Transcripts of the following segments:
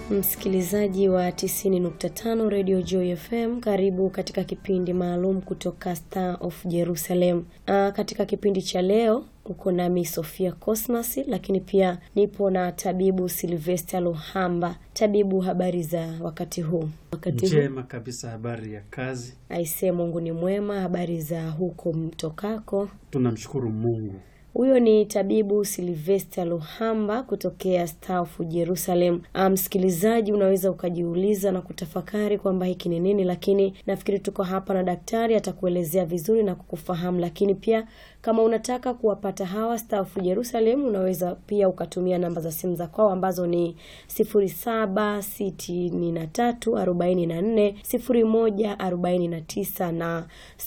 Msikilizaji wa 90.5 Radio Joy FM, karibu katika kipindi maalum kutoka Star of Jerusalem. Aa, katika kipindi cha leo uko nami Sofia Cosmas, lakini pia nipo na tabibu Silvester Luhamba. Tabibu, habari za wakati huu? Wakati huu Njema kabisa, habari ya kazi. aisee, Mungu ni mwema. Habari za huko mtokako? Tunamshukuru Mungu. Huyo ni tabibu Silvester Luhamba kutokea Star of Jerusalem. Ah, Msikilizaji, unaweza ukajiuliza na kutafakari kwamba hiki ni nini, lakini nafikiri tuko hapa na daktari atakuelezea vizuri na kukufahamu. Lakini pia kama unataka kuwapata hawa Star of Jerusalem, unaweza pia ukatumia namba za simu za kwao ambazo ni 0763440149 na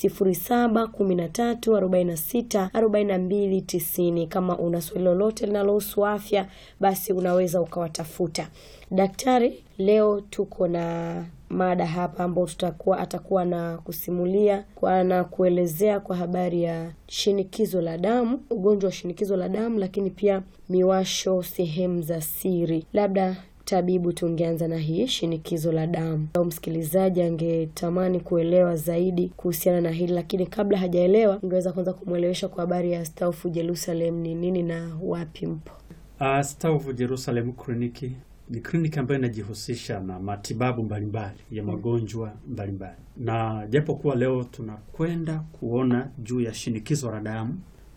0713464290. Kama una swali lolote linalohusu afya, basi unaweza ukawatafuta daktari. Leo tuko na mada hapa ambao tutakuwa atakuwa na kusimulia kwa na kuelezea kwa habari ya shinikizo la damu, ugonjwa wa shinikizo la damu, lakini pia miwasho sehemu za siri. Labda tabibu, tungeanza na hii shinikizo la damu, au msikilizaji angetamani kuelewa zaidi kuhusiana na hili, lakini kabla hajaelewa, ungeweza kwanza kumwelewesha kwa habari ya Star of Jerusalem ni nini na wapi mpo? Uh, Star of Jerusalem kliniki ni kliniki ambayo inajihusisha na matibabu mbalimbali ya magonjwa mbalimbali, na japo kuwa leo tunakwenda kuona juu ya shinikizo la damu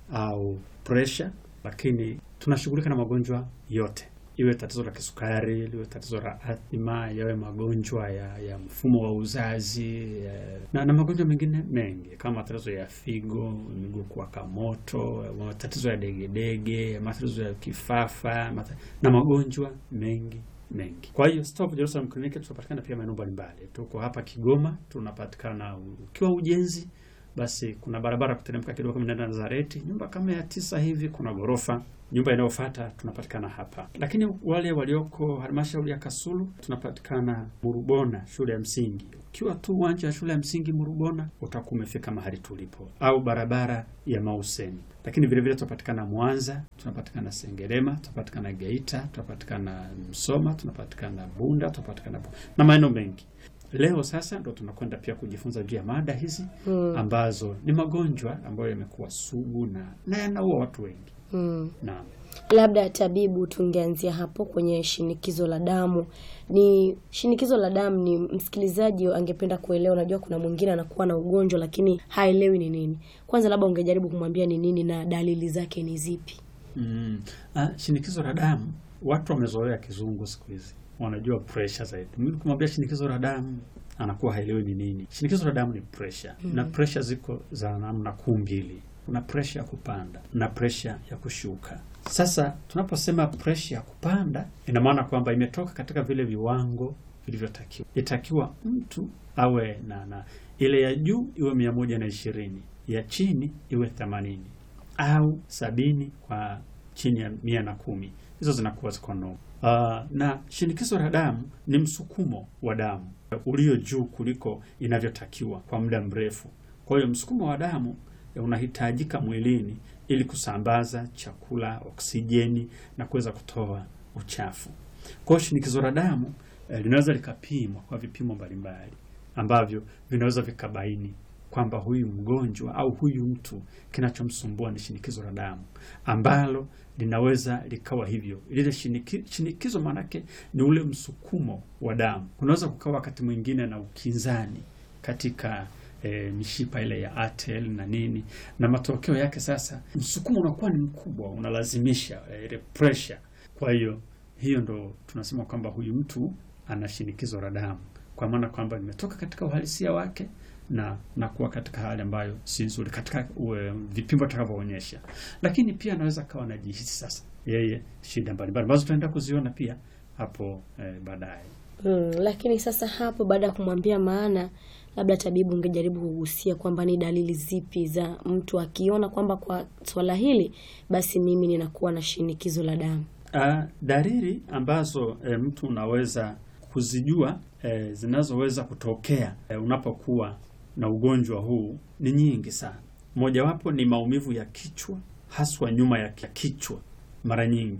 au pressure, lakini tunashughulika na magonjwa yote, iwe tatizo la kisukari, liwe tatizo la athma, yawe magonjwa ya, ya mfumo wa uzazi ya, na, na magonjwa mengine mengi kama matatizo ya figo, miguu kuwaka moto, matatizo ya degedege, matatizo ya kifafa mata, na magonjwa mengi mengi. Kwa hiyo Star of Jerusalem Clinic tunapatikana pia maeneo mbalimbali. Tuko hapa Kigoma, tunapatikana ukiwa ujenzi, basi kuna barabara kuteremka kidogo kama unaenda Nazareti, nyumba kama ya tisa hivi, kuna ghorofa nyumba inayofuata tunapatikana hapa. Lakini wale walioko halmashauri ya Kasulu tunapatikana Murubona, shule ya msingi. Ukiwa tu uwanja wa shule ya msingi Murubona utakuwa umefika mahali tulipo, au barabara ya Mauseni. Lakini vile vile tunapatikana Mwanza, tunapatikana Sengerema, tunapatikana Geita, tunapatikana Msoma, tunapatikana Bunda, tunapatikana Bu- na maeneo mengi. Leo sasa ndo tunakwenda pia kujifunza juu ya mada hizi Hmm. ambazo ni magonjwa ambayo yamekuwa sugu na na yanaua watu wengi. Hmm. Naam. Labda tabibu, tungeanzia hapo kwenye shinikizo la damu. Ni shinikizo la damu, ni msikilizaji angependa kuelewa. Unajua, kuna mwingine anakuwa na ugonjwa lakini haelewi ni nini. Kwanza labda ungejaribu kumwambia ni nini na dalili zake ni zipi? Mm. Ah, shinikizo la damu, watu wamezoea kizungu siku hizi, wanajua pressure zaidi. Mimi kumwambia shinikizo la damu anakuwa haelewi ni nini. Shinikizo la damu ni pressure na pressure ziko za namna kuu mbili, kuna pressure ya kupanda na pressure ya kushuka. Sasa tunaposema pressure ya kupanda, ina maana kwamba imetoka katika vile viwango vilivyotakiwa. Itakiwa mtu awe na, na ile ya juu iwe mia moja na ishirini ya chini iwe themanini au sabini kwa chini ya mia na kumi hizo zinakuwa ziko normal. Uh, na shinikizo la damu ni msukumo wa damu ulio juu kuliko inavyotakiwa kwa muda mrefu. Kwa hiyo msukumo wa damu eh, unahitajika mwilini ili kusambaza chakula, oksijeni na kuweza kutoa uchafu. Kwa hiyo shinikizo la damu eh, linaweza likapimwa kwa vipimo mbalimbali ambavyo vinaweza vikabaini kwamba huyu mgonjwa au huyu mtu kinachomsumbua ni shinikizo la damu ambalo linaweza likawa hivyo. Lile shiniki, shinikizo maanake ni ule msukumo wa damu. Kunaweza kukawa wakati mwingine na ukinzani katika e, mishipa ile ya atel na nini, na matokeo yake sasa msukumo unakuwa ni mkubwa, unalazimisha e, ile pressure. Kwa hiyo hiyo ndo tunasema kwamba huyu mtu ana shinikizo la damu, kwa maana kwamba imetoka katika uhalisia wake na na kuwa katika hali ambayo si nzuri katika uwe, vipimo vitakavyoonyesha. Lakini pia anaweza kawa anajihisi sasa yeye shida mbalimbali ambazo tutaenda kuziona pia hapo eh, baadaye. Hmm, lakini sasa hapo baada ya kumwambia maana, labda tabibu, ungejaribu kugusia kwamba ni dalili zipi za mtu akiona kwamba kwa swala hili basi mimi ninakuwa na shinikizo la damu. Ah, dalili ambazo eh, mtu unaweza kuzijua eh, zinazoweza kutokea eh, unapokuwa na ugonjwa huu ni nyingi sana. Mojawapo ni maumivu ya kichwa, haswa nyuma ya kichwa mara nyingi,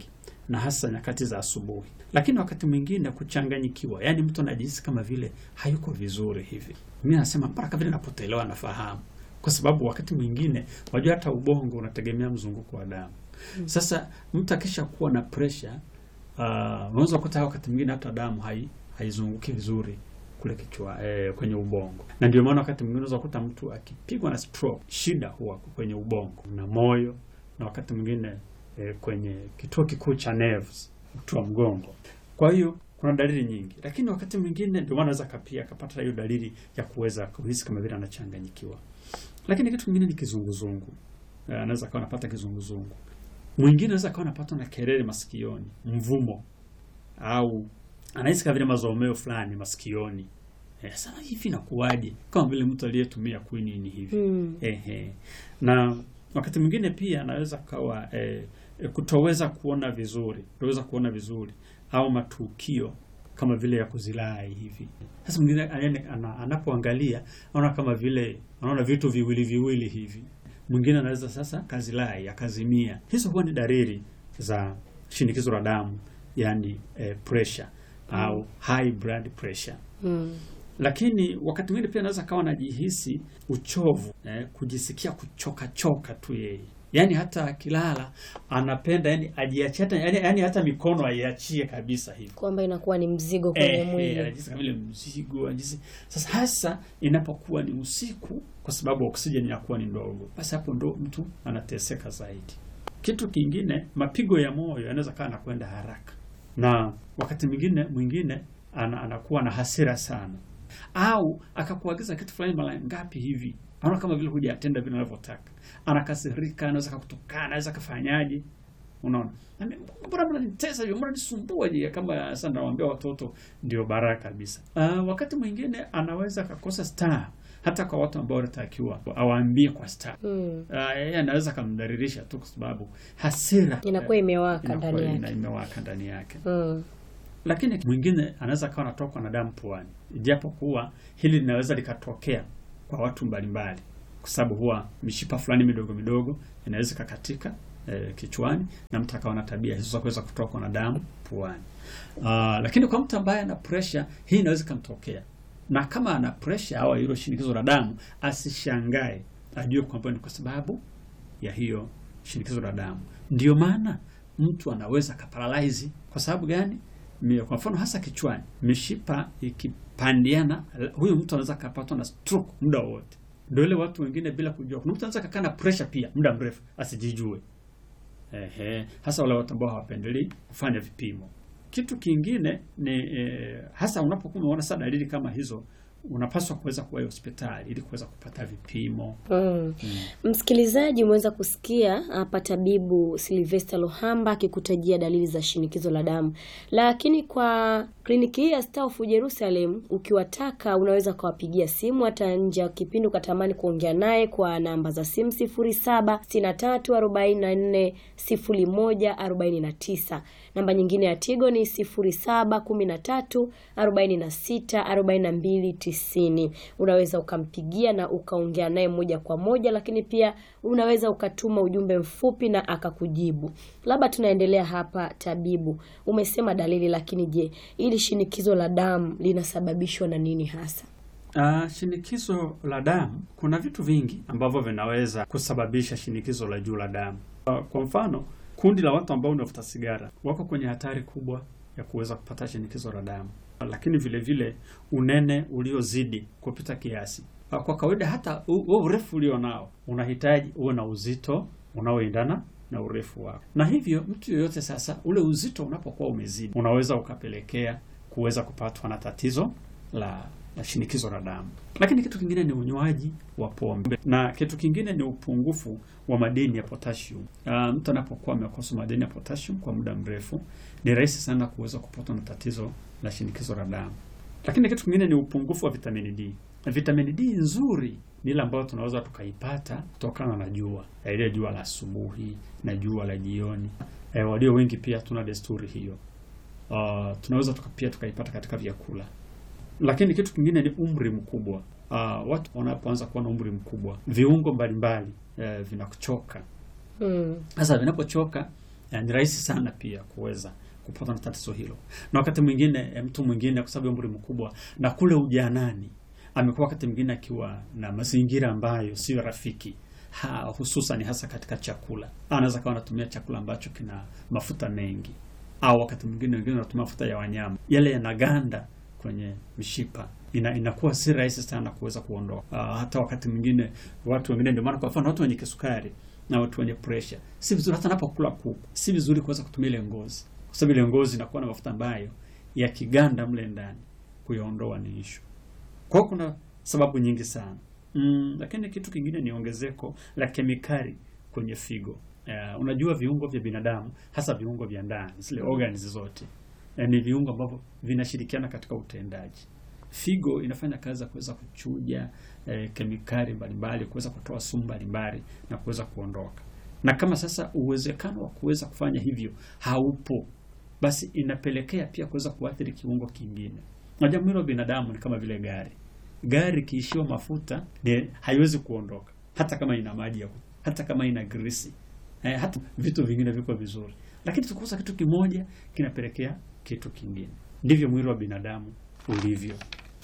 na hasa nyakati za asubuhi. Lakini wakati mwingine kuchanganyikiwa, yaani mtu anajihisi kama vile hayuko vizuri hivi. Mimi nasema mpaka vile napotelewa nafahamu, kwa sababu wakati mwingine wajua, hata ubongo unategemea mzunguko wa damu. Sasa mtu akisha kuwa na pressure uh, unaweza kukuta wakati mwingine hata damu hai haizunguki vizuri kule kichwa eh, kwenye ubongo, na ndio maana wakati mwingine unaweza kukuta mtu akipigwa na stroke, shida huwa kwenye ubongo na moyo, na wakati mwingine eh, kwenye kituo kikuu cha nerves, uti wa mgongo. Kwa hiyo kuna dalili nyingi, lakini wakati mwingine ndio maana anaweza kapia akapata hiyo dalili ya kuweza kuhisi kama vile anachanganyikiwa. Lakini kitu kingine ni kizunguzungu, eh, anaweza akawa anapata kizunguzungu. Mwingine anaweza akawa anapatwa na kelele masikioni, mvumo au anahisi kama vile mazomeo fulani masikioni. Eh, sasa hivi inakuwaje? Kama vile mtu aliyetumia quinine hivi. Mm. Ehe. Na wakati mwingine pia anaweza kawa eh, eh, kutoweza kuona vizuri, kutoweza kuona vizuri au matukio kama vile ya kuzilai hivi. Sasa mwingine anaene- ana- anapoangalia anaona kama vile anaona vitu viwili viwili hivi. Mwingine anaweza sasa kazilai akazimia. Hizo huwa ni dalili za shinikizo la damu, yani eh, pressure au high blood pressure Mm. lakini wakati mwingine pia anaweza kawa anajihisi uchovu eh, kujisikia kuchoka choka tu yeye, yaani hata akilala anapenda yani ajiachie hata yani, yani hata mikono aiachie kabisa hivi Kwamba inakuwa ni mzigo kwenye eh, eh, mwili. anajihisi kama vile mzigo anajihisi. Sasa hasa inapokuwa ni usiku, kwa sababu oksijeni inakuwa ni ndogo, basi hapo ndo mtu anateseka zaidi. Kitu kingine, mapigo ya moyo yanaweza kawa anakwenda haraka, na wakati mwingine mwingine ana, anakuwa na hasira sana, au akakuagiza kitu fulani mara ngapi hivi, anaona kama vile hujatenda vile anavyotaka, anakasirika, anaweza kakutukana, anaweza kafanyaje Unaona, Nami, mbona mnanitesa hivyo, mbona nisumbua je? Kama sasa nawaambia watoto ndio baraka kabisa. Uh, wakati mwingine anaweza akakosa star hata kwa watu ambao wanatakiwa awaambie kwa star. Mm. Uh, yeye anaweza akamdhalilisha tu kwa sababu hasira Inakuwa imewaka inakuwa ndani ina- yake. imewaka ndani yake. Mm. Lakini mwingine anaweza akawa anatokwa na damu puani, japo kuwa hili linaweza likatokea kwa watu mbalimbali, kwa sababu huwa mishipa fulani midogo midogo inaweza ikakatika eh, kichwani na mtu akawa na tabia hizo za kuweza kutokwa na damu puani. Ah, lakini kwa mtu ambaye ana pressure hii inaweza ikamtokea, na kama ana pressure au hilo shinikizo la damu asishangae, ajue kwamba ni kwa sababu ya hiyo shinikizo la damu. Ndio maana mtu anaweza kaparalyze. Kwa sababu gani? Mi- Kwa mfano hasa kichwani, mishipa ikipandiana, huyu mtu anaweza kapatwa na stroke muda wote. Ndio ile watu wengine bila kujua. Kuna mtu anaweza kakaa na pressure pia muda mrefu asijijue. Ehe, hasa wale watu ambao hawapendelei kufanya vipimo. Kitu kingine ni eh, hasa unapokuwa unaona sasa dalili kama hizo, unapaswa kuweza kuwahi hospitali ili kuweza kupata vipimo. Mm. Msikilizaji, umeweza kusikia hapa tabibu Sylvester Lohamba akikutajia dalili za shinikizo la damu, lakini kwa kliniki hii ya Star of Jerusalem ukiwataka, unaweza ukawapigia simu hata nje ya kipindi ukatamani kuongea naye kwa namba za simu 0763440149. Namba nyingine ya Tigo ni 0713464290. Unaweza ukampigia na ukaongea naye moja kwa moja, lakini pia unaweza ukatuma ujumbe mfupi na akakujibu. Labda tunaendelea hapa, tabibu, umesema dalili, lakini je, ili shinikizo la damu linasababishwa na nini hasa? Uh, shinikizo la damu, kuna vitu vingi ambavyo vinaweza kusababisha shinikizo la juu la damu. Uh, kwa mfano, kundi la watu ambao wanavuta sigara wako kwenye hatari kubwa ya kuweza kupata shinikizo la damu, lakini vile vile unene uliozidi kupita kiasi. Uh, kwa kawaida hata u- huo urefu ulio nao unahitaji uwe na uzito unaoendana na urefu wako, na hivyo mtu yoyote sasa, ule uzito unapokuwa umezidi, unaweza ukapelekea kuweza kupatwa na tatizo la la shinikizo la damu. Lakini kitu kingine ni unywaji wa pombe, na kitu kingine ni upungufu wa madini ya potassium. Uh, mtu anapokuwa amekosa madini ya potassium kwa muda mrefu, ni rahisi sana kuweza kupatwa na tatizo la shinikizo la damu. Lakini kitu kingine ni upungufu wa vitamini D. Na vitamini D nzuri ni ile ambayo tunaweza tukaipata kutokana na jua, Ya ile jua la asubuhi na jua la jioni. Eh, walio wengi pia tuna desturi hiyo. Uh, tunaweza tuka, pia tukaipata katika vyakula lakini kitu kingine ni umri mkubwa. Uh, watu wanapoanza kuwa na umri mkubwa, viungo mbalimbali eh, vinachoka. Mm. Sasa vinapochoka na ni rahisi sana pia kuweza kupata na tatizo hilo. Na wakati mwingine eh, mtu mwingine kwa sababu ya umri mkubwa na kule ujanani amekuwa wakati mwingine akiwa na mazingira ambayo sio rafiki ha, hususan hasa katika chakula. Anaweza kawa anatumia chakula ambacho kina mafuta mengi, au wakati mwingine wengine wanatumia mafuta ya wanyama, yale yanaganda kwenye mishipa ina, inakuwa si rahisi sana kuweza kuondoa. Uh, hata wakati mwingine watu wengine, ndio maana kwa mfano watu wenye kisukari na watu wenye pressure, si vizuri hata anapokula kuku, si vizuri kuweza kutumia ile ngozi, kwa sababu ile ngozi inakuwa na mafuta ambayo yakiganda mle ndani kuyaondoa ni ishu. Kwa hiyo kuna sababu nyingi sana mm, lakini kitu kingine ni ongezeko la kemikali kwenye figo. Uh, unajua viungo vya binadamu hasa viungo vya ndani zile organs zote eh, ni viungo ambavyo vinashirikiana katika utendaji. Figo inafanya kazi ya kuweza kuchuja eh, kemikali mbalimbali, kuweza kutoa sumu mbalimbali na kuweza kuondoka. Na kama sasa uwezekano wa kuweza kufanya hivyo haupo, basi inapelekea pia kuweza kuathiri kiungo kingine. Unajua mwili wa binadamu ni kama vile gari. Gari ikiishiwa mafuta ni haiwezi kuondoka, hata kama ina maji ya kut- hata kama ina grisi eh, hata vitu vingine viko vizuri, lakini tukikosa kitu kimoja kinapelekea kitu kingine. Ndivyo mwili wa binadamu ulivyo.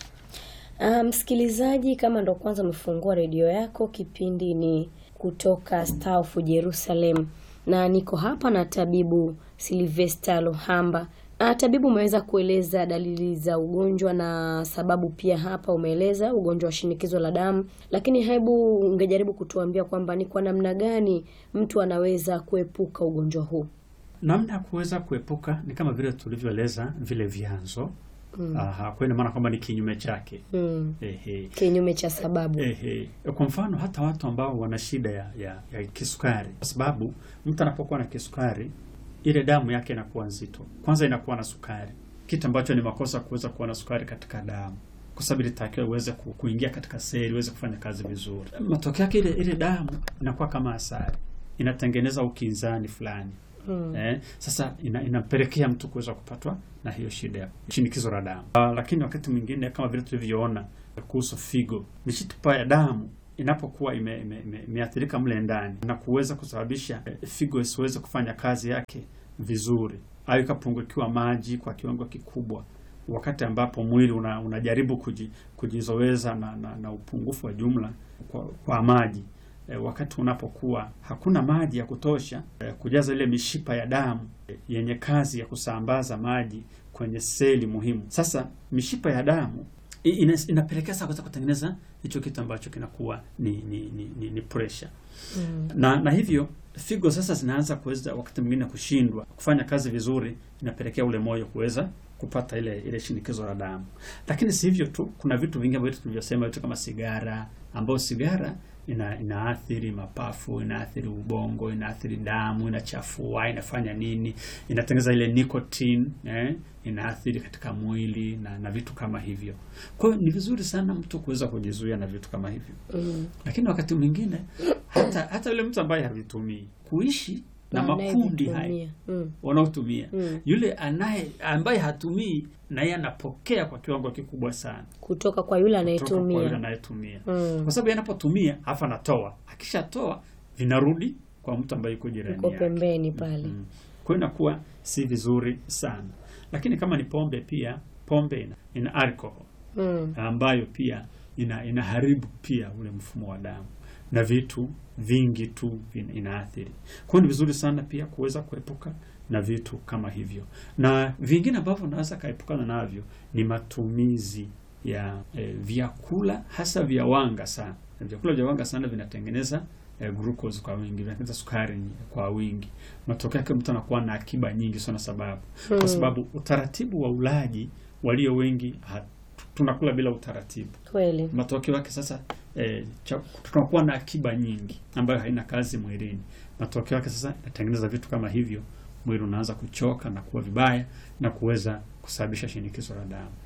Ah, msikilizaji, kama ndo kwanza umefungua redio yako, kipindi ni kutoka Star of Jerusalem na niko hapa na tabibu Silvester Luhamba. Ah, tabibu, umeweza kueleza dalili za ugonjwa na sababu pia hapa umeeleza ugonjwa wa shinikizo la damu, lakini hebu ungejaribu kutuambia kwamba ni kwa namna gani mtu anaweza kuepuka ugonjwa huu? Namna ya kuweza kuepuka ni kama vile tulivyoeleza vile vyanzo. Aha, kwa ina maana kwamba ni kinyume chake. Hmm. Ehe. Kinyume cha sababu. Ehe. Kwa mfano hata watu ambao wana shida ya, ya, ya kisukari, kwa sababu mtu anapokuwa na kisukari ile damu yake inakuwa nzito, kwanza inakuwa na sukari, kitu ambacho ni makosa kuweza kuwa na sukari katika damu, kwa sababu ilitakiwa iweze ku- kuingia katika seli iweze kufanya kazi vizuri. Matokeo yake ile ile damu inakuwa kama asali, inatengeneza ukinzani fulani Hmm. Eh, sasa ina, inapelekea mtu kuweza kupatwa na hiyo shida ya shinikizo la damu. Uh, lakini wakati mwingine kama vile tulivyoona kuhusu figo, mishipa ya damu inapokuwa ime- ime- ime- imeathirika mle ndani na kuweza kusababisha eh, figo isiweze kufanya kazi yake vizuri au ikapungukiwa maji kwa kiwango kikubwa, wakati ambapo mwili una, unajaribu kuji, kujizoweza na, na, na upungufu wa jumla kwa, kwa maji e, wakati unapokuwa hakuna maji ya kutosha e, kujaza ile mishipa ya damu e, yenye kazi ya kusambaza maji kwenye seli muhimu. Sasa mishipa ya damu i- ina, inapelekea sasa kuweza kutengeneza hicho kitu ambacho kinakuwa ni ni, ni, ni, ni pressure Hmm. na na hivyo figo sasa zinaanza kuweza wakati mwingine kushindwa kufanya kazi vizuri, inapelekea ule moyo kuweza kupata ile ile shinikizo la damu. Lakini si hivyo tu, kuna vitu vingi ambavyo tulivyosema, vitu kama sigara, ambayo sigara ina inaathiri mapafu, inaathiri ubongo, inaathiri damu, inachafua, inafanya nini, inatengeneza ile nicotine eh, inaathiri katika mwili na, na vitu kama hivyo. Kwa hiyo ni vizuri sana mtu kuweza kujizuia na vitu kama hivyo Hmm. lakini wakati mwingine hata hata yule mtu ambaye havitumii kuishi na makundi haya Anayevitumia. Hmm. wanaotumia Mm. yule anaye ambaye hatumii na yeye anapokea kwa kiwango kikubwa sana kutoka kwa yule kutoka kwa yule anayetumia. anayetumia Hmm. kwa sababu yeye anapotumia afa anatoa akishatoa vinarudi kwa mtu ambaye yuko jirani Uko yake pembeni pale. Mm. Kwa hiyo inakuwa si vizuri sana, lakini kama ni pombe pia pombe ina, ina alcohol Hmm. ambayo pia ina inaharibu pia ule mfumo wa damu na vitu vingi tu vina- inaathiri. Kwa hiyo ni vizuri sana pia kuweza kuepuka na vitu kama hivyo, na vingine ambavyo unaweza kaepukana navyo ni matumizi ya eh, vyakula hasa vya wanga sana. Na Vyakula vya wanga sana vinatengeneza eh, glucose kwa wingi, vinatengeneza sukari kwa wingi. Matokeo yake mtu anakuwa na akiba nyingi sana, sababu kwa sababu utaratibu wa ulaji walio wengi ha- tunakula bila utaratibu. Kweli. Matokeo yake sasa eh, cha- tunakuwa na akiba nyingi ambayo haina kazi mwilini. Matokeo yake sasa inatengeneza vitu kama hivyo, mwili unaanza kuchoka na kuwa vibaya na kuweza kusababisha shinikizo la damu.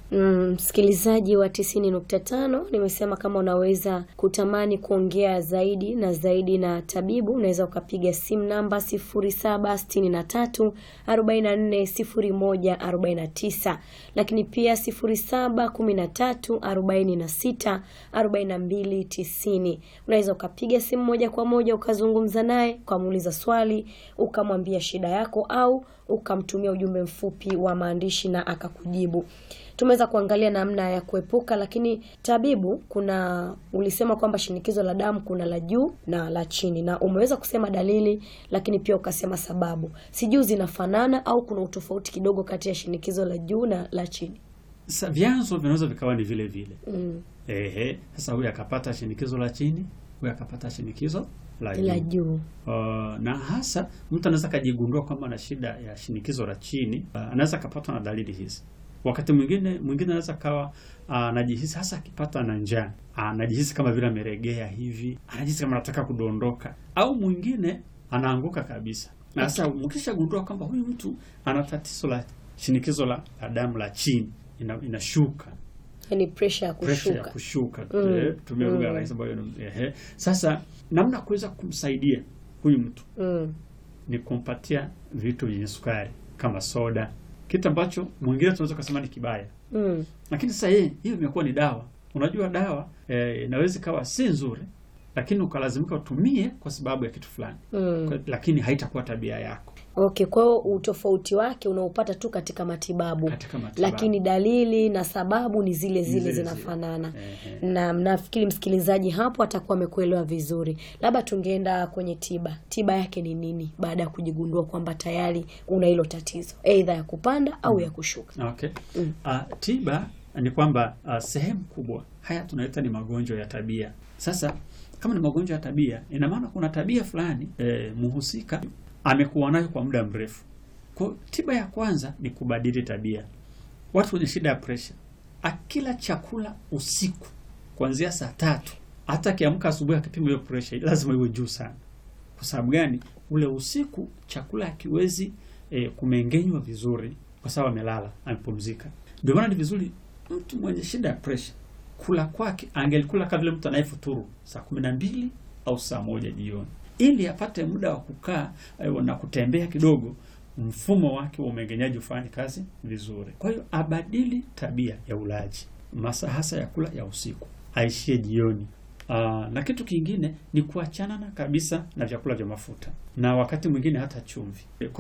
Mm, msikilizaji wa tisini nukta tano nimesema kama unaweza kutamani kuongea zaidi na zaidi na tabibu unaweza ukapiga simu namba sifuri saba sitini na tatu arobaini na nne sifuri moja arobaini na tisa lakini pia sifuri saba kumi na tatu arobaini na sita arobaini na mbili tisini unaweza ukapiga simu moja kwa moja ukazungumza naye ukamuuliza swali ukamwambia shida yako au ukamtumia ujumbe mfupi wa maandishi na akakujibu tumeweza kuangalia namna ya kuepuka lakini tabibu kuna ulisema kwamba shinikizo la damu kuna la juu na la chini na umeweza kusema dalili lakini pia ukasema sababu sijui zinafanana au kuna utofauti kidogo kati ya shinikizo la juu na la chini Sasa vyanzo vinaweza vikawa ni vile vile. mm. Ehe, sasa huyu akapata shinikizo la chini, huyu akapata shinikizo la juu. la juu Uh, na hasa mtu anaweza akajigundua kwamba ana shida ya shinikizo la chini. Uh, anaweza akapatwa na dalili hizi. Wakati mwingine mwingine anaweza kawa anajihisi hasa akipata na njaa, anajihisi kama vile ameregea hivi, anajihisi kama anataka kudondoka, au mwingine anaanguka kabisa. Na sasa mkishagundua kwamba huyu mtu ana tatizo la shinikizo la, la damu la chini ina, inashuka yani pressure ya pressure ya kushuka kushuka Mm, eh, tumia lugha mm. rahisi ambayo ni- ehe. Sasa namna ya kuweza kumsaidia huyu mtu mm. ni kumpatia vitu vyenye sukari kama soda, kitu ambacho mwingine tunaweza kusema ni kibaya, Mm. lakini sasa yeye hiyo imekuwa ni dawa. Unajua dawa eh, inaweza ikawa si nzuri, lakini ukalazimika utumie kwa sababu ya kitu fulani Mm. Kwa- lakini haitakuwa tabia yako Okay, kwa hiyo utofauti wake unaupata tu katika matibabu, katika matibabu. lakini dalili na sababu ni zile zile zile zinafanana. Ehe. Na nafikiri msikilizaji hapo atakuwa amekuelewa vizuri. Labda tungeenda kwenye tiba. Tiba yake ni nini baada ya kujigundua kwamba tayari una hilo tatizo, aidha ya kupanda au ya kushuka? Okay. Mm. Ah, tiba ni kwamba ah, sehemu kubwa haya tunaita ni magonjwa ya tabia. Sasa kama ni magonjwa ya tabia, ina maana kuna tabia fulani eh, muhusika amekuwa nayo kwa muda mrefu. Kwa hiyo tiba ya kwanza ni kubadili tabia. Watu wenye shida ya presha, akila chakula usiku kuanzia saa tatu, hata akiamka asubuhi akipima hiyo presha lazima iwe juu sana. Kwa sababu gani? Ule usiku chakula hakiwezi e, kumengenywa vizuri, kwa sababu amelala, amepumzika. Ndio maana ni vizuri mtu mwenye shida ya presha kula kwake angelikula kama vile mtu anayefuturu saa kumi na mbili au saa moja jioni, ili apate muda wa kukaa e, na kutembea kidogo, mfumo wake wa umeng'enyaji ufanye kazi vizuri. Kwa hiyo abadili tabia ya ulaji, masaa hasa ya kula ya usiku, aishie jioni. Aa, na kitu kingine ni kuachana na kabisa na vyakula vya mafuta na wakati mwingine hata chumvi. Kwa